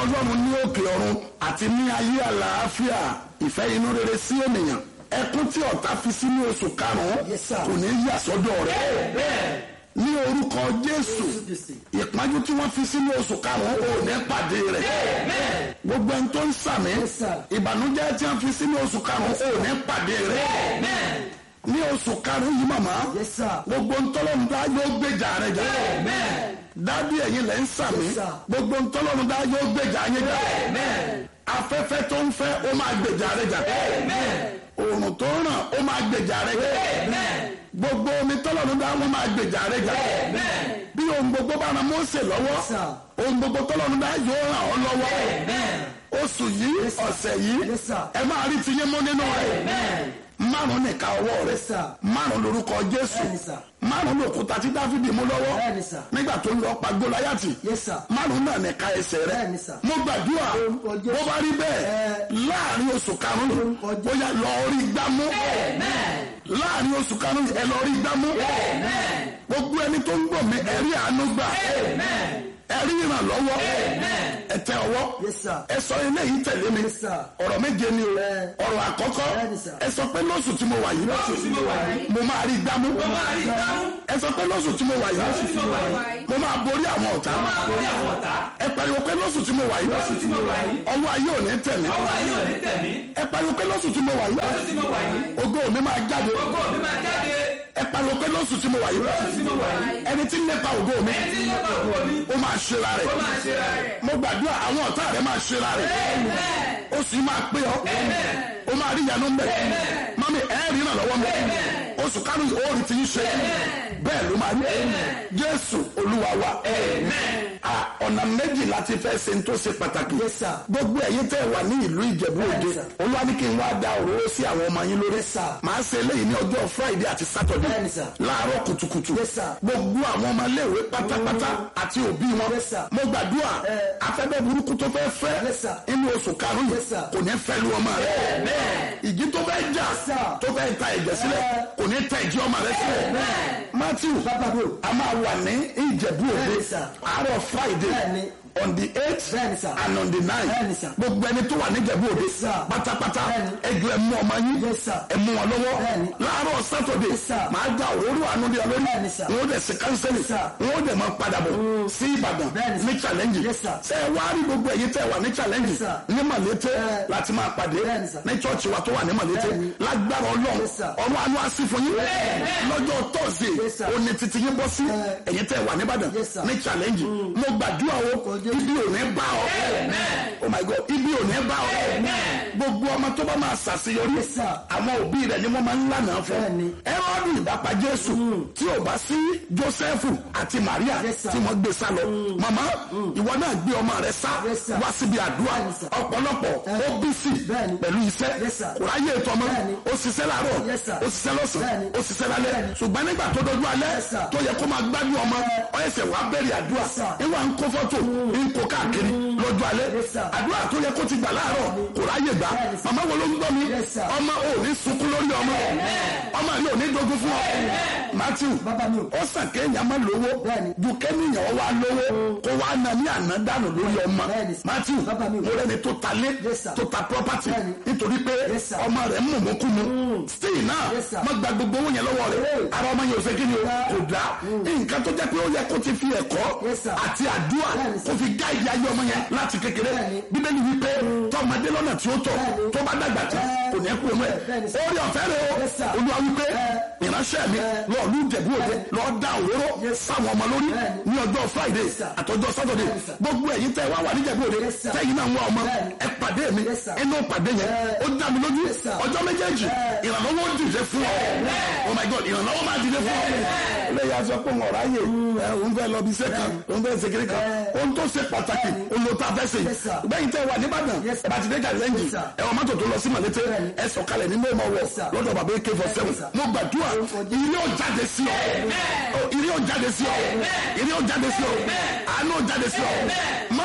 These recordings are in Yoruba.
ọlọ́run ní òkè ọ̀run àti ní ayé àlàáfíà ìfẹ́ inú rere sí ènìyàn ẹkún tí ọ̀tá fi sínú oṣù karùn-ún Yes, sir. kò ní yà sọ́dọ̀ rẹ̀ ní orúkọ jésù ìpájú tí wọ́n fi sínú oṣù karùn-ún ò ní pàdé rẹ̀ gbogbo ẹni tó ń sàmì Yes, sir. ìbànújẹ́ tí wọ́n fi sínú oṣù karùn-ún ò ní pàdé rẹ̀ ní oṣù karùn-ún yìí màmá Yes, sir. gbogbo ntọ́lọ́run dá yóò gbèjà rẹ̀ jà dádì ẹ̀yin lẹ́ ń sàmì Yes, sir. gbogbo ntọ́lọ́run dá yóò gbèjà yín jà afẹ́fẹ́ tó ń fẹ́ ó máa gbèjà rẹ̀ jà òòrùn tó ń ràn ó máa gbèjà rẹ̀ jà gbogbo omi tọ́lọ́run dá wọn máa gbèjà rẹ̀ jà bí ohun gbogbo bá ran Mósè lọ́wọ́ Yes, sir. ohun gbogbo tọ́lọ́run dá yóò ràn ọ́ lọ́wọ́ oṣù yìí ọ̀sẹ̀ yìí Yes, sir. ẹ máa rí tiyín mú nínú rẹ̀ márùn nìka ọwọ́ rẹ̀ Yes, sir. márùn lórúkọ Jésù Bẹ́ẹ̀ni, sir. márùn lòkúta tí Dáfídì mú lọ́wọ́ Bẹ́ẹ̀ni, sir. nígbà tó ń lọ pa Góláyátì Yes, sir. márùn náà nìka ẹsẹ̀ rẹ̀ Bẹ́ẹ̀ni, sir. mo gbàdúrà Lórúkọ Jésù. bó bá rí bẹ́ẹ̀ Ẹ. láàrin oṣù karùn-ún Lórúkọ Jésù. bóyá lọ rí gbámú láàrin oṣù karùn-ún ẹ lọ rí gbámú gbogbo ẹni tó ń gbọ́ mi ẹ rí àánú gbà ẹ rí ìrànlọ́wọ́ ẹ tẹ ọwọ́ Yes, sir. ẹ sọ eléyìí tẹ̀lé mi Yes, sir. ọ̀rọ̀ méje ni o Ẹ. ọ̀rọ̀ àkọ́kọ́ Bẹ́ẹ̀ni, sir. ẹ sọ pé lóṣù tí mo wà yìí Lóṣù tí mo wà yìí. mo máa rí gbámú Mo máa rí gbámú. ẹ sọ pé lóṣù tí mo wà yìí Lóṣù tí mo wà yìí. mo máa borí àwọn ọ̀tá máa borí àwọn ọ̀tá. ẹ pariwo pé lóṣù tí mo wà yìí Lóṣù tí mo wà yìí. ọwọ́ ayé ò ní tẹ̀ mí Ọwọ́ ayé ò ní tẹ̀ mí. ẹ pariwo pé lóṣù tí mo wà yìí Lóṣù tí mo wà yìí. ògo mi máa jáde Ògo mi máa jáde. ẹ pariwo pé lóṣù tí mo wà yìí Lóṣù tí mo wà yìí. ẹni tí ń lépa ògo mi Ẹni tí ń lépa ògo mi. ó máa ṣe ra rẹ̀ Ó máa ṣe ra rẹ̀. mo gbàdúrà àwọn ọ̀tá rẹ̀ máa ṣe ra rẹ̀ ó sì máa pé ọ ó máa rí ìyanu ń bẹ̀ mami ẹ rí ìrànlọ́wọ́ mi oṣù kánú ó rí ti ń ṣe bẹ́ẹ̀ ló máa rí jésù olúwa wa Ah, ọ̀nà méjì láti fẹ́ ṣe tó ṣe pàtàkì Yes, sir. gbogbo ẹ̀yin tẹ́ wà ní ìlú ìjẹ̀bú òde Bẹ́ẹ̀ni, sir. olúwa ní kí n wá da òróró sí àwọn ọmọ yín lórí Yes, sir. màá ṣe eléyìí ní ọjọ́ friday àti saturday Bẹ́ẹ̀ni, sir. láàárọ̀ kùtùkùtù Yes, sir. gbogbo àwọn ọmọ iléèwé pátápátá àti òbí wọn Yes, sir. mo gbàdúrà Eh. afẹ́fẹ́ burúkú tó fẹ́ fẹ́ Yes, sir. inú oṣù karùn-ún Yes, sir. kò ní fẹ́ lu ọmọ rẹ ìjì tó fẹ́ jà sir. tó fẹ́ ta ẹ̀jẹ̀ sílẹ̀ Eh. kò ní ta ìjì ọmọ rẹ sílẹ̀ matthew Bàbá mi o. a máa wà ní ìjẹ̀bú òde Bẹ́ẹ̀ni, sir. àárọ̀ friday Bẹ́ẹ̀ni. on the eight Bẹ́ẹ̀ni, sir. and on the nine Bẹ́ẹ̀ni, sir. gbogbo ẹni tó wà ní ìjẹ̀bú òde Yes, sir. pátápátá Bẹ́ẹ̀ni. ẹjọ ẹ mú ọmọ yín Yes, sir. ẹ mú wọn lọ́wọ́ Bẹ́ẹ̀ni. láàárọ̀ saturday Yes, sir. máa da òróró àánú lé ọ lórí Bẹ́ẹ̀ni, sir. wọn ó dẹ̀ sí kánsẹ́lì Yes, sir. wọn ó dẹ̀ máa padà bọ̀ sí ìbàdàn Bẹ́ẹ̀ni, sir. ní challenge Yes, sir. ṣé ẹ wá rí gbogbo ẹ̀yin tẹ́ wà ní challenge Yes, sir. ní màlété Eh. láti máa pàdé Bẹ́ẹ̀ni, sir. ní church wa tó wà ní màlété Bẹ́ẹ̀ni. lágbára ọlọ́run Yes, sir. ọ̀run àánú á sí fún yín lọ́jọ́ thursday Yes, sir. òní títí yín bọ́ sí Eh. ẹ̀yin tẹ́ wà ní ìbàdàn Yes, sir. ní challenge mo gbàdúrà o Orúkọ Jésù. ibi ò ní bá ọ oh my god ibi ò ní bá ọ gbogbo ọmọ tó bá máa ṣàṣeyọrí Yes, sir. àwọn òbí rẹ̀ ni wọ́n máa ń lànà fún Bẹ́ẹ̀ni. ẹrọọdù ìbápa jésù tí ò bá sí jósẹ́fù àti maria Yes, sir. tí wọ́n gbé sá lọ màmá ìwọ náà gbé ọmọ rẹ sá Yes, sir. wá síbi àdúrà Bẹ́ẹ̀ni, sir. ọ̀pọ̀lọpọ̀ Eh. ó bí sí Bẹ́ẹ̀ni. pẹ̀lú iṣẹ́ Yes, sir. kò ráyè ètò ọmọ Bẹ́ẹ̀ni. ó ṣiṣẹ́ láàárọ̀ Yes, sir. ó ṣiṣẹ́ lọ́sàn-án Bẹ́ẹ̀ni. ó ṣiṣẹ́ lálẹ́ Bẹ́ẹ̀ni. ṣùgbọ́n nígbà tó dojú alẹ́ Yes, sir. tó yẹ kó máa gbádùn ọmọ Eh. ó ẹsẹ̀ wàá bẹ̀rẹ̀ àdúrà Yes, sir. ìwà ń kó fọ́tò ń kó káàkiri lọ́jọ́ alẹ́ Yes, sir. àdúrà tó yẹ kó ti gbà láàárọ̀ kò ráyè gbà Bẹ́ẹ̀ni, sir. màmá wo ló ń gbọ́ mi Yes, sir. ọmọ ò ní sunkún lórí ọmọ ọmọ yìí ò ní dogun fún ọ matthew Bàbá mi o. ó sàn kéèyàn má lówó Bẹ́ẹ̀ni. ju kéèyàn wá lówó kó wá na ní àná dànù lórí ọmọ Bẹ́ẹ̀ni. matthew Bàbá mi o. mo rẹni tó ta lé Yes, sir. tó ta property Bẹ́ẹ̀ni. nítorí pé Yes, sir. ọmọ rẹ̀ ń mú mọ́kú mu still náà Yes, sir. má gba gbogbo owó yẹn lọ́wọ́ rẹ̀ Hey. ara ọmọ yẹn ò fẹ́ kí ni o Yeah. kò dá nǹkan tó jẹ́ pé ó yẹ kó ti fi ẹ̀kọ́ Yes, sir. àti àdúrà Bẹ́ẹ̀ni, sir. kó fi gáìdì ayé ọmọ yẹn láti kékeré Bẹ́ẹ̀ni. bíbélì wípé tọmọdé lọ́nà tí ó tọ̀ Bẹ́ẹ̀ni. tó bá dàgbà tán Eh. kò ní kú ọmọ ẹ̀ Bẹ́ẹ̀ni, sir. orí ọ̀fẹ́ rẹ̀ o Yes, sir. olúwa wípé Eh. ìránṣẹ́ mi Eh. lọ́ọ̀ lù jẹ̀bú òde Bẹ́ẹ̀ni. lọ́ọ́ da òróró Yes, sir. sáwọn ọmọ lórí Bẹ́ẹ̀ni. ní ọjọ́ friday Yes, sir. àtọjọ́ saturday Bẹ́ẹ̀ni, sir. gbogbo ẹ̀yin tẹ́ wá wà ní jẹ̀bú òde Yes, sir. tẹ́yìn náà ń wá ọmọ Bẹ́ẹ̀ni. ẹ pàdé mi Yes, sir. inú pàdé yẹn Eh. ó dá mi lójú Yes, sir. ọjọ́ méjèèjì Eh. ìrànlọ́wọ́ dìde fún ọ oh my god ìrànlọ́wọ́ máa dìde fún ọ eléyà sọ pé wọn ráyè ẹ òun fẹ́ lọ bí iṣẹ́ kan òun fẹ́ ṣe kiri kan Eh. ohun tó ṣe pàtàkì olóòótọ́ afẹ́sẹ̀ Yes, sir. gbẹ̀yìn tẹ́ wà nìbàdàn Yes, sir. ẹ bá ti dé gàlẹ́ǹjì Yes, sir. ẹ wọ́n mọ́tò tó lọ sí màlété Bẹ́ẹ̀ni. ẹ sọ̀kalẹ̀ nínú ọmọ wọ Yes, sir. lọ́dọ̀ bàbá ak four seven Yes, sir. mo gbàdúrà ìrí ò jáde sí ọ ìrí ò jáde sí ọ ìrí ò jáde sí ọ àánú ò jáde sí ọ má fi òkùnkùn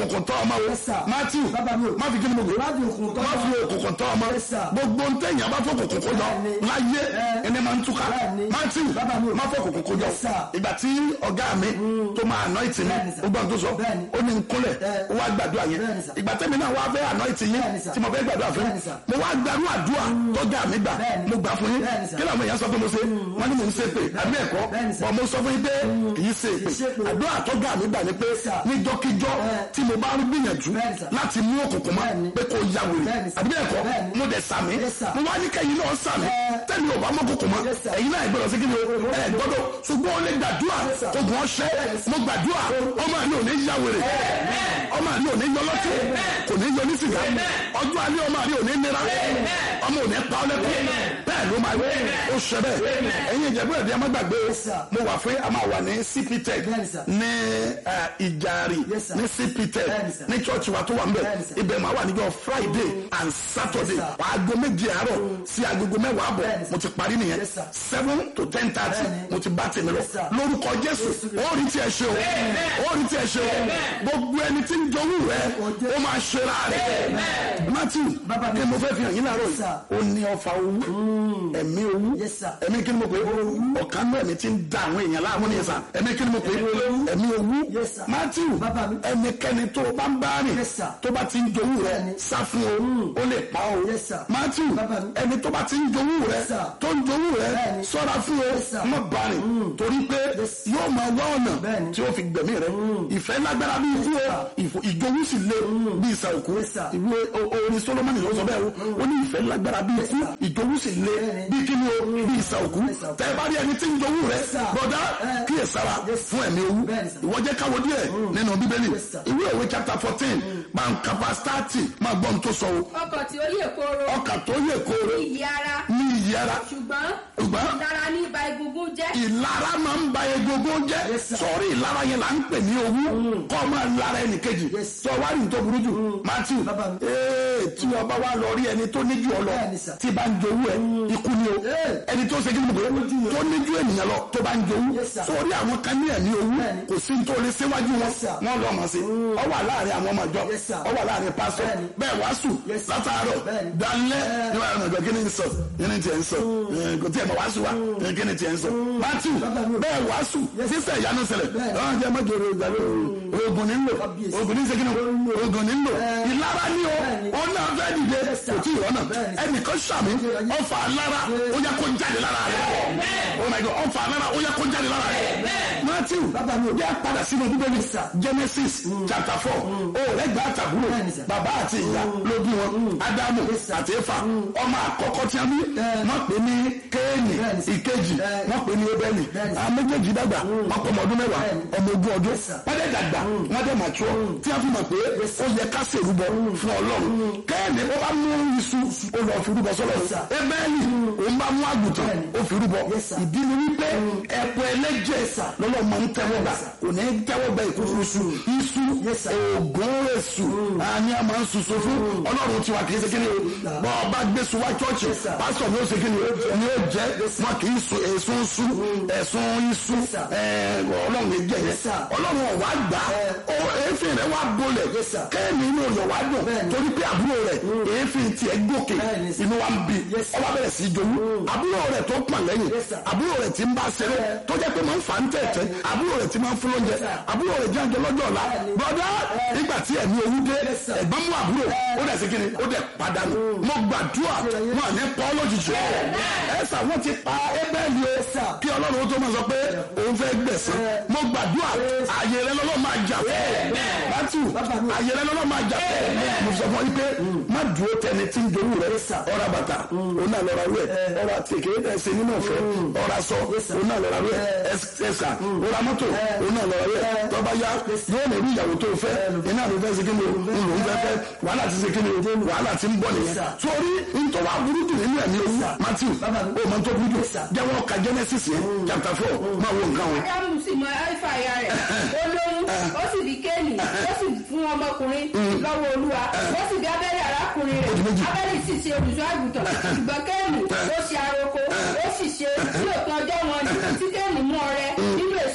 òkùnkùn tọ́ ọmọ o Yes, sir. matthew Bàbá mi o. má fi kí ni mo gbé Má fi òkùnkùn tọ́ má ọmọ. fi òkùnkùn tọ́ ọmọ Yes, sir. gbogbo ntẹ̀yìn abá fọ́ òkùnkùn kó jọ Bẹ́ẹ̀ni. láyé Eh. ẹni máa ń túká Bẹ́ẹ̀ni. matthew Bàbá mi o. má fọ́ òkùnkùn kó jọ Yes, sir. ìgbà tí ọ̀gá mi tó máa anoint mi Bẹ́ẹ̀ni, sir. ó gbọ́n tó sọ Bẹ́ẹ̀ni. ó ní nkúnlẹ̀ Eh. ó wá gbàdúrà yẹn Bẹ́ẹ̀ni, sir. ìgbà tẹ́mi náà wá fẹ́ anoint yín Bẹ́ẹ̀ni, sir. tí mo fẹ́ gbàdúrà fún Bẹ́ẹ̀ni, sir. mo wá gbàdú àdúrà tọ́jà mi gbà Bẹ́ẹ̀ni. mo gbà fún yín Bẹ́ẹ̀ni, sir. kí làwọn èèyàn sọ pé mo ṣe wọ́n ní mò ń ṣe pé àbí ẹ̀kọ́ Bẹ́ẹ̀ni, sir. bọ̀ mo sọ fún yín pé kì í ṣe Kì í ṣe pé pé. àdúrà tọ́jà mi gbà ni pé Sir. níjọ́kíjọ́ Eh. tí mo bá ń gbìyànjú Bẹ́ẹ̀ni, sir. láti mú òkùnkùn mọ́ Bẹ́ẹ̀ni. pé kò ya wèrè Bẹ́ẹ̀ni, sir. àbí ẹ̀kọ́ Bẹ́ẹ̀ni. mo dẹ̀ sàmì Yes, sir. mo wá ní kẹ́yìn náà sàmì Eh. tẹ́lẹ̀ ò bá mọ́ òkùnkùn mọ́ Yes, sir. ẹ̀yin náà gbọ́dọ̀ sí kí ni o ẹ̀ gbọ́dọ̀ ṣùgbọ́n ó lè gbàdúrà Yes, sir. ogun ọṣẹ́ mo gbàdúrà ọmọ àlẹ́ ò ní ya wèrè ọmọ àlẹ́ ò ní yọ lọ́tí kò ní yọ ní sìgá ọjọ́ àlẹ́ ọmọ àlẹ́ ò ní nira ọmọ ò ní pa ọ́ lẹ́kọ̀ọ́ bẹ́ẹ̀ ló máa yẹ ó ṣẹ bẹ́ẹ̀ ẹ̀yin ìjẹ̀bú ẹ̀dí ẹ má gbàgbé o Yes, sir. mo wà fún a máa wà ní cptech Bẹ́ẹ̀ni, sir. ní eh, ìjàre Yes, sir. ní cptech Bẹ́ẹ̀ni, sir. ní church wa tó wà ń bẹ̀ Bẹ́ẹ̀ni, sir. ibẹ̀ máa wà níjọ́ friday and saturday Yes, sir. aago méje àárọ̀ sí agogo mẹ́wàá àbọ̀ Bẹ́ẹ̀ni, sir. mo ti parí nìyẹn Yes, sir. seven to ten thirty Bẹ́ẹ̀ni. mo ti bá tèmi lọ Yes, sir. lórúkọ jésù ó rí tí ẹ ṣe o ó rí tí ẹ ṣe o gbogbo ẹni tí ń jowú rẹ ó máa ṣe ra rẹ matthew Bàbá mi. kí mo fẹ́ fi hàn yín láàárọ̀ Yes, sir. yìí ó ní ọfà owó ẹ̀mí owó Yes, sir. ẹ̀mí kí ni mo pè é ọ̀kan náà ẹ̀mí tí ń da àwọn èèyàn láàmú ni sà ẹ̀mí kí ni mo pè é ẹ̀mí owó Yes, sir. matthew Bàbá mi. ẹnikẹ́ni tó o bá ń bá rìn Yes, sir. tó bá ti ń jowú rẹ Bẹ́ẹ̀ni. sá fún o ó lè pa o Yes, sir. matthew Bàbá mi. ẹni tó bá ti ń jowú rẹ Yes, sir. tó ń jowú rẹ Bẹ́ẹ̀ni. sọ́ra fún o Yes, sir. má bá rìn torí pé Yes. yóò máa wá ọ̀nà Bẹ́ẹ̀ni. tí ó fi gbẹ̀mí rẹ ìfẹ́ lágbára bí ikú o ìfò- ìjowú sì le bí ìsà òkú Yes, sir. ìwé o- orin solomoni ló sọ bẹ́ẹ̀ o ó ní ìfẹ́ lágbára bí ikú ìjowú sì le Bẹ́ẹ̀ni. bí kíni o bí ìsà òkú Yes, sir. tẹ́ ẹ bá rí ẹni tí ń jowú rẹ Yes, sir. bọ̀dá Eh. kíyè sára Yes. fún ẹ̀mí owú Bẹ́ẹ̀ni, sir. ìwọ jẹ́ káwọ́ díẹ̀ nínú bíbélì Yes, sir. ìwé òwe chapter fourteen máa ń kapa stati máa gbọ́n tó sọ o ọkọ̀ tí ó yè kóró ọkà tó yẹ kóró iyì ara ní iyì ara ṣùgbọ́n ṣùgbọ́n ìlara ní ibà egungun jẹ́ ìlara máa ń ba egungun jẹ́ Yes, sir. sọ̀rí ìlara yẹn là ń pè ní owú kọ́ ọ máa lara ẹnìkejì Yes. sọ wá ní tó burú jù matthew Bàbá mi. ee tí ọba wa lọ rí ẹni tó níjú ọ lọ Bẹ́ẹ̀ni, sir. tí bá ń jowú ẹ ikú ni o Eh. ẹni tó ṣe kí ni mo pè é tó níjú ènìyàn lọ tó bá ń jowú Yes, sir. sórí àwọn kan ní ẹ̀mí owú Bẹ́ẹ̀ni. kò sí ní tó lè síwájú wọn Yes, sir. wọn lọ mọ̀ sí ọ wà láàrin àwọn ọmọ ìjọ Yes, sir. ọ wà láàrin pásọ Bẹ́ẹ̀ni. bẹ́ẹ̀ wàásù Yes, sir. látàárọ̀ Bẹ́ẹ̀ni. dalẹ́ Eh. níwájú ọmọ ìjọ kí ni ń sọ kí ni tiẹ̀ ń sọ Eh, kò tiẹ̀ mọ̀ wàásù wa Eh, kí ni tiẹ̀ ń sọ matthew Bàbá mi. bẹ́ẹ̀ wàásù sísẹ̀ ìyanu ṣẹlẹ̀ Bẹ́ẹ̀ni. ọ̀hún jẹ́ mọ́jọ ìgbàlẹ̀ oògùn nílò Kábíyèsí. oògùn ní sẹ́kìnnì oògùn nílò Eh. ìlara ní o Bẹ́ẹ̀ni. ó náà fẹ́ dìde Yes, sir. kò tí ì rọ́nà Bẹ́ẹ̀ni. ẹnìkan sàmì ọfà lára ó yẹ kó jáde lára rẹ̀ oh my god ọfà lára ó yẹ kó jáde lára rẹ̀ matthew Bàbá mi. bí a padà sínú bíbélì Yes, sir. genesis chapter four ó rẹ̀ gbà àtàbúrò Bẹ́ẹ̀ni, sir. bàbá àti ìyá ló bí wọn ádámù Yes, sir. àti éfà ọmọ àkọ́kọ́ tí a bí Eh. wọ́n pè ní kéènì Bẹ́ẹ̀ni, sir. ìkejì Eh. wọ́n pè ní ebẹ́lì Bẹ́ẹ̀ni, sir. àwọn méjèèjì dàgbà wọ́n pọ̀ ọmọ ọdún mẹ́wàá Bẹ́ẹ̀ni. ọmọ ogún ọdún Yes, sir. wọ́n dẹ̀ dàgbà wọ́n dẹ̀ màtúọ̀ tí a fi mọ̀ pé ó yẹ ká ṣèrúbọ fún ọlọ́run kéènì ó bá mú iṣu ó lọ fi rúbọ sọ́lọ́run Yes, sir. ebẹ́lì òun bá mú àgùntàn Bẹ́ẹ̀ni. ó fi rúbọ Yes, sir. ìdí ni wípé ẹ̀pọ̀ ẹlẹ́jẹ̀ lọ́lọ́ máa ń tẹ́wọ́ gbà kò ní tẹ́wọ́ gbà ìkúrú iṣu iṣu Yes, sir. oògùn èṣù àní a máa ń ṣoṣo fún ọlọ́run tiwa kì í ṣe kí ni o bọ́ ọba gbèsè wá chọ́ọ̀chì Yes, sir. pásítọ̀ ni ó ṣe kí ni o ni ó jẹ́ wọn kì í sun èsùn sú ẹ̀sùn iṣu Yes, sir. ẹ̀, ọlọ́run lè jẹ yẹn Yes, sir. ọlọ́run ọ̀wá gbà ó èéfín rẹ̀ wá bolẹ̀ Yes, sir. kẹ́ẹ̀mí inú ọ̀yọ̀ wá dùn Bẹ́ẹ̀ni. torí pé àbúrò rẹ̀ èéfín tiẹ̀ gòkè Bẹ́ẹ̀ni, sir. inú wa ń bi Yes, sir. ọba bẹ̀rẹ̀ sí í jowú àbúrò rẹ̀ tó pọ̀n lẹ́yìn Yes, sir. àbúrò rẹ̀ tí ń bá ṣeré tó jẹ́ pé máa ń fà ń tẹ̀tẹ̀ àbúrò rẹ̀ tí máa ń fún lóúnjẹ àbúrò rẹ̀ jẹ́ àjọ lọ́jọ́ ọ̀la Bẹ́ẹ̀ni. bọ́dá nígbà tí ẹ̀mí owó dé Yes, sir. ẹ̀gbọ́n mú àbúrò ó dẹ̀ sí kí ni ó dẹ̀ padànù mo gbàdúrà wọn à ní pọ́ lójijì ẹ̀sà wọn ti pa ébẹ́ẹ̀lì o sir. kí ọlọ́run ó tó máa sọ pé òun fẹ́ gbẹ̀sán mo gbàdúrà ààyè rẹ lọ́lọ́ máa jà fẹ́ bátù ààyè rẹ lọ́lọ́ máa jà fẹ́ mo sọ fún yín pé má dúró tẹni tí ń dorú rẹ ọ̀rà bàtà òun náà lọ́ra rẹ ọ̀rà tèké ẹsẹ̀ nínú ọ̀fẹ́ ọ̀rà sọ òun náà lọ́ra rẹ ẹsà ọ̀rà mọ́tò òun náà lọ́ra rẹ tọ́ba yá yóò lè rí ìyàwó tó fẹ́ iná ló fẹ́ ṣe kí ni o ń lò ń fẹ́ fẹ́ wàhálà ti ṣe kí ni o wàhálà ti ń bọ̀ nìyẹn sórí ntọ́wá burú jù nínú ẹ̀mí owó matthew o mọ̀ tó burú jù jẹ́wọ́ ka genesis yẹn chapter four máa wo nǹkan o. ádámù sì mọ ẹ̀fà ìyá rẹ̀ ó lóyún ó sì di kéènì ó sì fún ọmọkùnrin lọ́wọ́ olúwa ó sì bí abẹ́rẹ́ arákùnrin Ó di méjì. rẹ̀ abẹ́rẹ́ sì ṣe olùṣọ́ àgùntàn ṣùgbọ́n kéènì ó ṣe aroko ó sì ṣe ní òpin ọjọ́ wọn ni tí kéènì mú ọrẹ nínú èso ilẹ̀ wá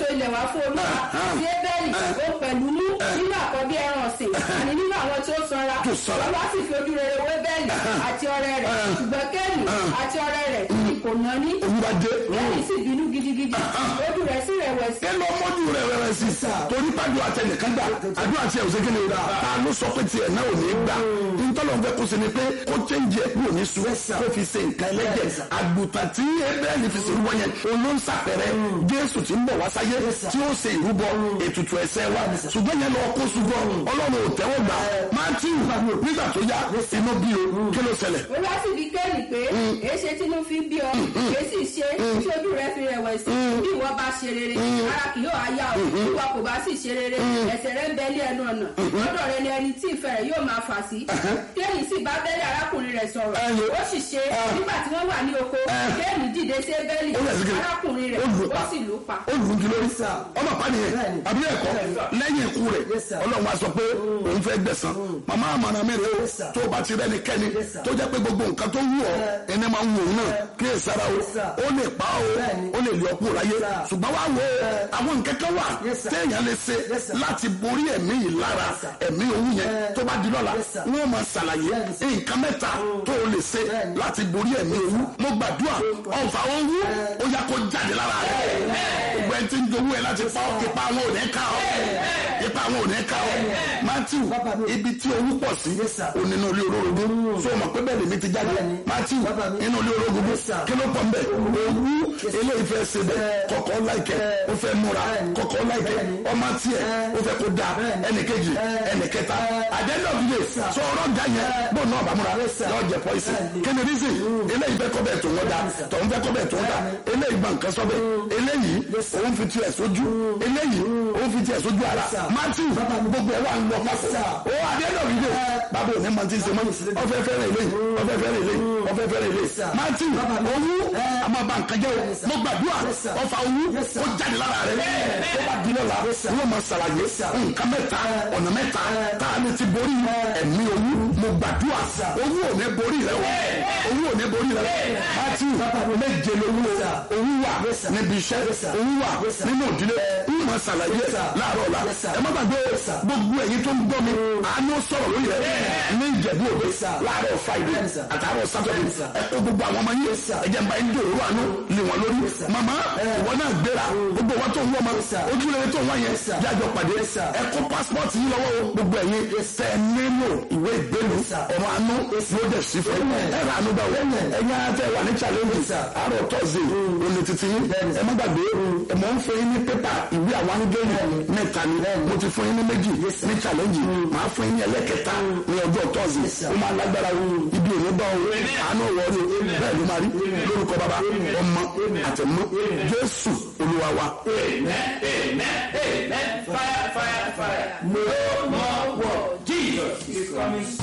fún olúwa sí ébẹ́lì ó pẹ̀lú mú nínú àkọ́bí ẹran ọ̀sìn àní nínú àwọn tí ó sanra Tó sanra. olúwa sì fi ojú rere wé bẹ́ẹ̀lì àti ọrẹ rẹ̀ ṣùgbọ́n kẹ́ẹ̀nì àti ọrẹ rẹ̀ kò ná ní olúwa dé kẹ́ẹ̀nì sì bínú gidigidi ojú rẹ̀ sì rẹ̀wẹ̀sì ẹ lọ mọ́jú rẹ̀ rẹ̀ sí torí pàdé àtẹnìkan gbà àdúrà tiẹ̀ ò sékè ní ìlà ta ló sọ pé tiẹ̀ náà ò ní gbà ntọ́lọ̀ ń fẹ́ kó ṣe ni pé kó chẹ́ǹjì ẹ̀ kúrò ní su kó fi ṣe nǹkan ẹlẹ́jẹ̀ àgùntàn tí ebẹ́ẹ̀lì fi ṣe ìrúbọ yẹn òun ló ń ṣàpẹrẹ jésù tí ń bọ̀ wá sáyé tí ó ṣe ìrúbọ ètùtù ẹ̀ṣẹ̀ wa ṣùgbọ́n yẹn lọ kó ṣùgbọ́n ọlọ́run ò tẹ́wọ́ gbà mátíù nígbà tó yá inú bí o kí ló ṣẹlẹ̀ olúwa sì bí kẹ́ẹ̀nì pé èé ṣe tínú fi bí ọ èé sì ṣe tí ojú rẹ̀ fi rẹ̀wẹ̀sì bí ìwọ bá ṣe rere ara kì yóò háyà ọ bí ìwọ kò bá sì ṣe rere ẹ̀ṣẹ̀ rẹ̀ ń bẹ ní ẹnu ọ̀nà lọ́dọ̀ rẹ̀ ni ẹni tí ìfẹ́ rẹ̀ yóò máa fà sí kẹ́ẹ̀nì sì bá bẹ́lẹ̀ arákùnrin rẹ̀ sọ̀rọ̀ Ẹyọ. ó sì ṣe nígbà tí wọ́n wà ní oko kẹ́ẹ̀nì dìde sí bẹ́lì Ó yẹ sí kí- arákùnrin rẹ̀ ó lù ú pa. ó sì lù ú pa. ó lù ú kí lórí ọmọ pàdéyẹ àbí ẹ̀kọ́ lẹ́yìn ikú rẹ̀ ọlọ́run wa sọ pé òun fẹ́ gbẹ̀san màmá àmàna mẹ́rin o tó o bá ti rẹ́ni kẹ́ni tó jẹ́ pé gbogbo nǹkan tó wù ọ́ ẹni máa ń wù ọ́ náà kí ẹ sára o ó lè pa o ó lè lè ọkú láyé ṣùgbọ́n wá wo àwọn nǹkan kan wà téèyàn lè ṣe láti borí ẹ̀mí yìí lára ẹ̀mí òun yẹn tó bá di lọ́la wọ́n máa ṣàlàyé nǹkan mẹ́ta tó o lè ṣe láti borí ẹ̀mí òun mo gbàdúrà ọ̀fà owó ó yá kó jáde lára rẹ̀ gbogbo ẹni tí ń jowó ẹ láti pa ọ́ ipa àwọn ò ní ká ọ́ ipa àwọn ò ní ká ọ́ matthew ibi tí owó pọ̀ sí onínú ilé olórogún so mọ̀ pé bẹ́ẹ̀ lèmi ti jáde matthew inú ilé olórogún kí ló pọ̀ mbẹ́ owó eléyìí fẹ́ ṣe bẹ́ẹ̀ kọ̀kọ́ láìkẹ́ ó fẹ́ múra kọ̀kọ́ láìkẹ́ ọmọ tiẹ̀ ó fẹ́ kó da ẹnì kejì ẹnì kẹta àdéhùn sọ ọ̀rọ̀ ga yẹn bó náà bá múra yọ jẹ pọ́ìsì kí ni rísì eléyìí fẹ́ kọ́ bẹ́ẹ̀ tó wọ́n da tọ̀hún fẹ́ kọ́ bẹ́ẹ̀ tó wọ́n da eléyìí gbà nǹkan sọ́bẹ̀ eléyìí òun fi tiẹ̀ sójú eléyìí òun fi tiẹ̀ sójú ara matthew gbogbo ẹ̀ wà ń lọ pásọ̀ ó àdéhùn ìdè bàbá òní máa ti ń ṣe mọ́ ọfẹ́ fẹ́rẹ̀ eléyìí ọfẹ́ fẹ́rẹ̀ eléyìí ọfẹ́ fẹ́rẹ̀ eléyìí matthew owó àmọ́ bá nǹkan jẹ́ o mo gbàdúrà ọfà owó ó jáde lára rẹ̀ tó bá di lọ́la wọ́n máa ṣàlàyé nǹkan mẹ́ta ọ̀nà mẹ́ta tá a lè ti borí ẹ̀mí owó mo gbàdúrà owó ò ní borí rẹ o owó ò ní borí rẹ matthew méje lówó owó wà níbi iṣẹ́ owó wà nínú òdílé ń máa ṣàlàyé láàárọ̀ ọ̀la ẹ má gbàgbé gbogbo ẹ̀yin tó ń gbọ́ mi àánú sọ̀rọ̀ lórí rẹ ní ìjẹ̀bú òde láàárọ̀ friday àtàárọ̀ saturday ẹ kó gbogbo àwọn ọmọ yín ẹ̀jẹ̀ ń bá yín dòrò àánú lé wọn lórí màmá ìwọ náà gbéra gbogbo wọn tó ń wọ ọmọ ojúlẹ̀rẹ̀ tó ń wá yẹn jájọ pàdé ẹ kó passport yín lọ́wọ́ o gbogbo ẹ̀yin tẹ nílò ìwé ìgbélu ọ̀rọ̀ àánú yóò dẹ̀ sí fún ẹ rà àánú báwo ẹ̀yin ara tẹ wà ní challenge àárọ̀ tọ́sí òní títí yín ẹ má gbàgbé ẹ mọ̀ ń fún yín ní pépà ìwé àwọn angẹ́lì mẹ́ta ni mo ti fún yín ní méjì ní challenge màá fún yín ní ẹlẹ́kẹta ní ọjọ́ tọ́sí ó máa lágbára ibi òní bá o àánú wọ̀ọ́rù bẹ́ẹ̀ ló máa rí lórúkọ bàbá ọmọ àtẹ̀mú jésù olúwa wa. Amen, amen, amen. Fire, fire, fire. No more war. Jesus is coming.